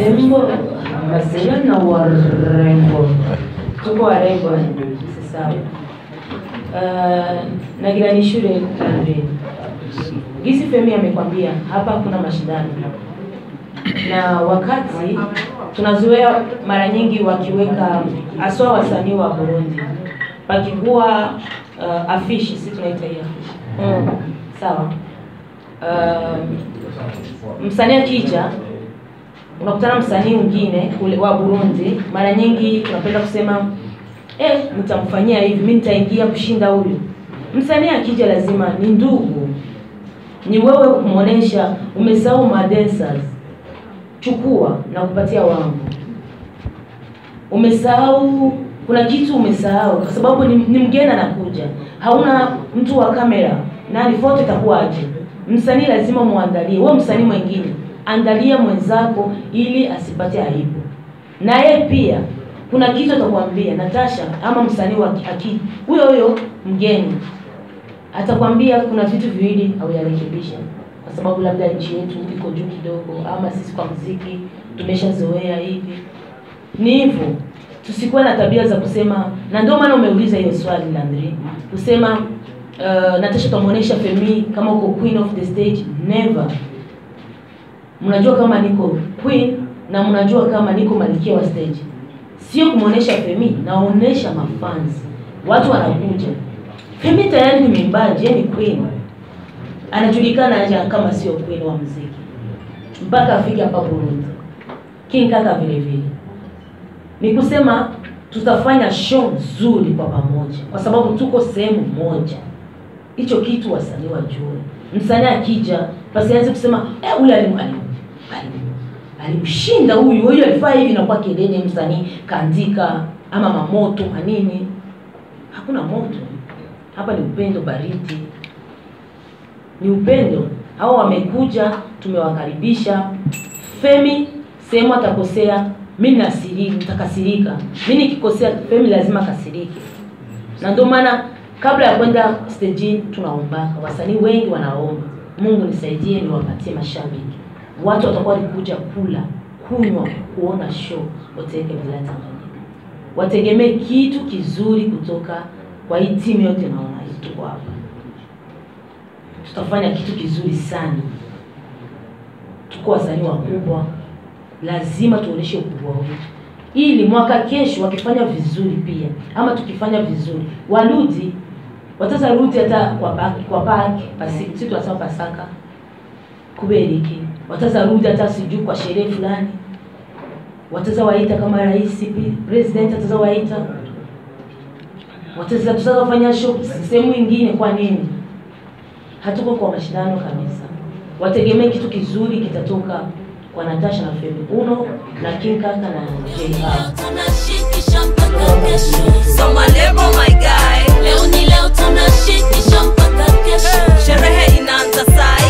warembo Marcelo na warembo tuko warembo sasa uh, nagira ni shule kadri gisi Femi amekwambia hapa kuna mashindano na wakati tunazoea mara nyingi wakiweka aswa wasanii wa Burundi pakikuwa uh, afishi si tunaita hiyo mm. sawa uh, msanii akija unakutana msanii mwingine ule wa Burundi, mara nyingi tunapenda kusema eh, nitamfanyia hivi, mimi nitaingia kushinda huyu. Msanii akija lazima ni ndugu, ni wewe kumuonesha umesahau madancers, chukua na kupatia wangu. Umesahau kuna kitu umesahau, kwa sababu ni, ni mgeni anakuja, hauna mtu wa kamera, nani foto itakuwaje? Msanii lazima muandalie, wewe msanii mwingine andalia mwenzako ili asipate aibu. Na yeye pia kuna kitu atakwambia Natasha, ama msanii wa aki huyo huyo mgeni atakwambia kuna vitu viwili hauyarekebisha, kwa sababu labda nchi yetu iko juu kidogo, ama sisi kwa muziki tumeshazoea hivi. Ni hivyo, tusikuwe na tabia za kusema, na ndio maana umeuliza hiyo swali Landry, kusema uh, Natasha tumuonesha Femi kama uko queen of the stage, never mnajua kama niko queen na mnajua kama niko malkia wa stage. Sio kumuonesha Femi, naonesha mafans. Watu wanakuja. Femi tayari ni mwimbaji, yeye ni queen. Anajulikana aje kama sio queen wa muziki. Mpaka afike hapa Burundi. King Kaka vile vile. Ni kusema tutafanya show nzuri kwa pamoja kwa sababu tuko sehemu moja. Hicho kitu wasanii wajue. Msanii akija basi kusema eh, huyu alim alimshinda huyu huyu alifaa hivi na kwa kelele msanii kaandika ama mamoto manini hakuna moto hapa ni upendo baridi ni upendo hao wamekuja tumewakaribisha femi sehemu atakosea mimi nasirika nitakasirika mimi nikikosea femi lazima kasirike na ndio maana kabla ya kwenda stejini tunaombaka wasanii wengi wanaomba mungu nisaidie niwapatie mashabiki watu watakuwa walikuja kula kunywa kuona show wateke bila Tanganyika wategemee kitu kizuri kutoka kwa hii timu yote naona hii tuko hapa tutafanya kitu kizuri sana tuko wasanii wakubwa lazima tuoneshe ukubwa wetu ili mwaka kesho wakifanya vizuri pia ama tukifanya vizuri warudi wataza rudi hata kwa paki kwa paki pasi si tunasema pasaka kubera iki wataza rudi hata sijui kwa sherehe fulani wataza waita kama rais president ataza waita wataza tutaza kufanya show sehemu nyingine kwa nini hatuko kwa mashindano kabisa wategemee kitu kizuri kitatoka kwa Natasha na Femi Uno na King Kaka na JR tunashikisha mpaka kesho Soma lebo my guy leo ni leo tunashikisha mpaka kesho Sherehe inaanza sai